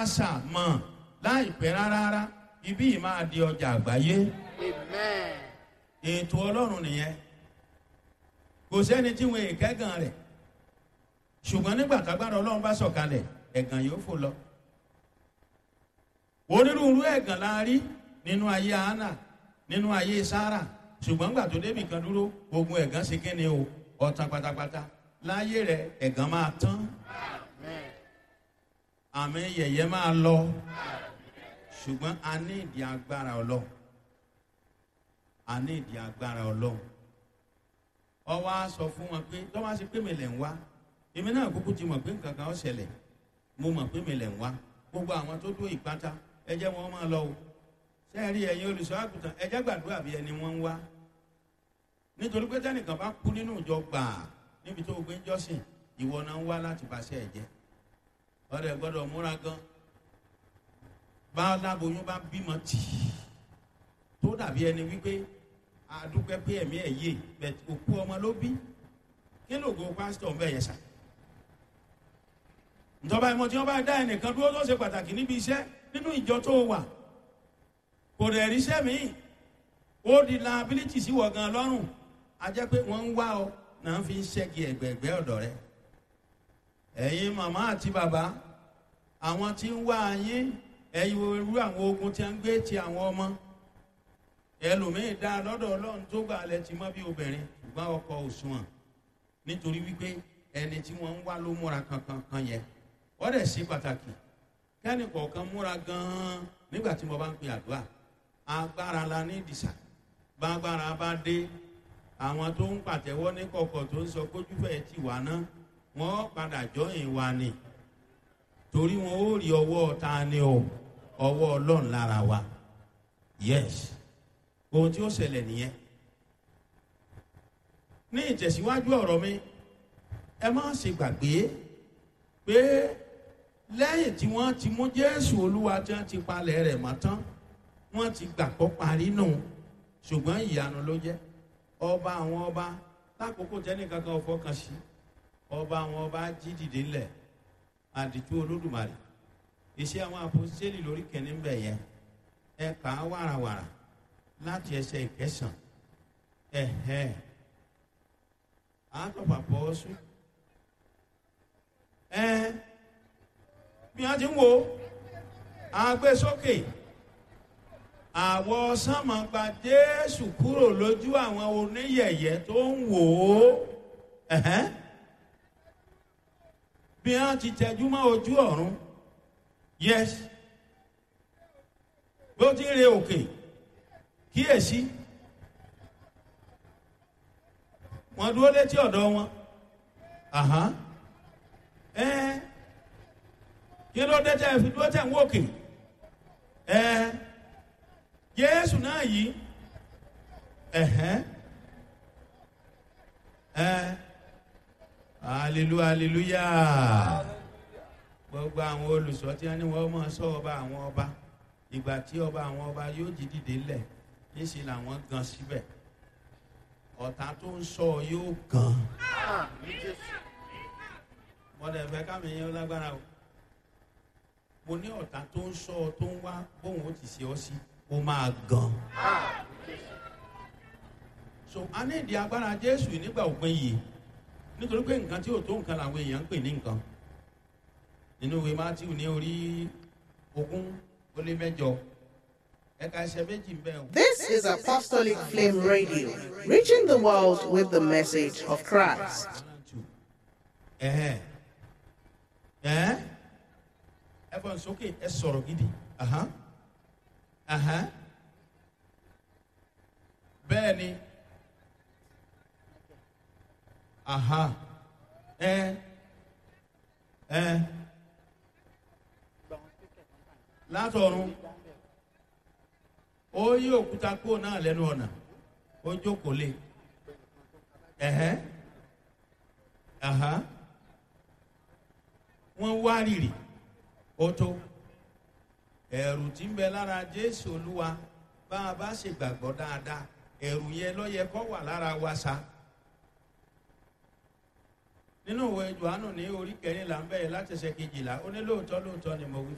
sà mọ̀ láìpẹ́ rárá ibí yìí máa di ọjà àgbáyé Amen. ètò ọlọ́run nìyẹn kò sẹ́ni tí wọn èkẹ́gàn rẹ̀ ṣùgbọ́n nígbà tágbára ọlọ́run bá sọ̀kalẹ̀ ẹ̀gàn yóò fò lọ onírúurú ẹ̀gàn la rí nínú ayé hánà nínú ayé sára ṣùgbọ́n gbà tó débì kan dúró gbogbo ẹ̀gàn ṣe kí ni o ọ̀tàn pátápátá láyé rẹ̀ ẹ̀gàn máa tán Amen. àmì yẹ̀yẹ́ máa lọ ṣùgbọ́n a ní ìdí agbára ọlọ́run a ní ìdí agbára ọlọ́run ọwọ́ á sọ fún wọn pé tọ́wọ́ á ṣe pé mi lẹ̀ ń wá èmi náà kúkú ti mọ̀ pé nǹkan kan ó ṣẹlẹ̀ mo mọ̀ pé mi lẹ̀ ń wá gbogbo àwọn tó dó ìpátá ẹ jẹ́ wọn máa lọ o sẹ́ẹ̀rí ẹ̀yin olùṣọ́ àgùntàn ẹ jẹ́ gbàdúrà bí ẹni wọ́n ń wá nítorí pé tẹ́nìkan bá kú nínú ìjọ gbàà níbi tó o gbé ń jọ́sìn ìwọ náà ń wá láti bàṣẹ ẹ̀ jẹ́ ọ̀rẹ́ gbọ́dọ̀ múra gan bá aláboyún bá bímọ tì í tó dàbí ẹni wípé àdúpẹ́ pé ẹ̀mí ẹ̀ yé bẹ̀ òkú ọmọ ló bí kí ló go pásítọ̀ ń bẹ̀ yẹn sà ìjọba ìmọ̀ tí wọ́n bá dá ẹnìkan dúró tó ṣe pàtàkì níbi iṣẹ́ nínú ìjọ tó wà kò dẹ̀ ríṣẹ́ míì ó di liability sí wọ̀ gan lọ́rùn a jẹ́ pé wọ́n ń wá ọ náà fi ń ṣẹ́gi ẹ̀gbẹ̀ẹ̀gbẹ́ ọ̀dọ̀ rẹ ẹ̀yin màmá àti bàbá àwọn tí ń wá yín ẹ̀yin irú àwọn ogun tí a ń gbé ti àwọn ọmọ ẹlòmíín dá lọ́dọ̀ ọlọ́run tó gbà lẹ ti mọ́ bí obìnrin ṣùgbọ́n ọkọ òṣùwọ̀n nítorí wípé ẹni tí wọ́n ń wá ló múra kankan kan yẹn wọ́n dẹ̀ sí pàtàkì kẹ́ni kọ̀ọ̀kan múra gan-an nígbà tí mo bá ń pe àdúrà agbára la ní ìdìsà bágbára bá dé àwọn tó ń pàtẹ́wọ́ ní kọ̀kọ̀ tó ń sọ kójúfẹ́ ti wà náà wọ́n padà jọyìn wa ni torí wọn ó rí ọwọ́ ta ni o ọwọ́ ọlọ́run lára wa yes ohun tí ó ṣẹlẹ̀ nìyẹn ní ìtẹ̀síwájú ọ̀rọ̀ mi ẹ má ṣe gbàgbé pé lẹ́yìn tí wọ́n ti mú jésù olúwa tí wọ́n ti palẹ̀ rẹ̀ mọ́ tán wọ́n ti gbàgbọ́ parí nù ṣùgbọ́n ìyanu ló jẹ́ ọba àwọn ọba lákòókò tẹ́nìkankan ò fọkàn sí ọba àwọn ọba jí dìde ńlẹ̀ àdìtú olódùmarè iṣẹ́ àwọn àpòsíṣẹ́lì lórí kẹ́ni ń bẹ̀ yẹn ẹ kà á wàràwàrà láti ẹsẹ̀ ìkẹsàn ẹ̀hẹ́ àtọ̀pà pọ̀ sùn ẹ bí wọ́n ti ń wo àgbésókè àwọ̀ sánmọ̀ gba jésù kúrò lójú àwọn oníyẹ̀yẹ́ tó ń wò ó ẹ̀hẹ́ bí wọ́n ti tẹjú mọ́ ojú ọ̀run yes bí ó ti ń re òkè kíyèsí wọ́n dúró létí ọ̀dọ̀ wọn àhán ẹ kí ló dé tẹ́ fi dúró tẹ̀ ń wòkè ẹ jésù náà yìí ẹ̀hẹ́ ẹ hallelujah hallelujah gbogbo àwọn olùsọ tí wọn ní wọn máa sọ ọba àwọn ọba ìgbà tí ọba àwọn ọba yóò jí dìde lẹ̀ níṣẹ́ làwọn gan síbẹ̀ ọ̀tá tó ń sọ yóò gan Àmín Jésù. mọ̀dẹ̀ fẹ́ kámi yẹn lágbára o mo ní ọ̀tá tó ń sọ tó ń wá bóun ó ti ṣe ọ sí ó máa gan Àmín Jésù. so a ní ìdí agbára jésù nígbà òpin yìí nítorí pé nǹkan tí ò tó nǹkan làwọn èèyàn ń pè ní nǹkan nínú ìwé matthew ní orí ogún ó lé mẹ́jọ ẹ̀ka ẹsẹ̀ méjì ń bẹ o. This is Apostolic Flame Radio, reaching the world with the message of Christ. ẹ̀hẹ́ ẹ̀hẹ́ ẹ fọ́n sókè ẹ sọ̀rọ̀ gidi ahán ahán bẹ́ẹ̀ ni aha ẹ ẹ látọ̀run ó yí òkúta kúrò náà lẹ́nu ọ̀nà ó jókòó lé ẹ̀hẹ́ aha wọ́n wá rìrì ó tó ẹ̀rù tí ń bẹ lára jésù olúwa bá a bá ṣe gbàgbọ́ dáadáa ẹ̀rù yẹn lọ́yẹ kọ́ wà lára wa sa nínú ìwé johannu ní orí kẹrìnlá ń bẹ̀rẹ̀ láti ṣe kejìlá ó ní lóòótọ́ lóòótọ́ ni mo wí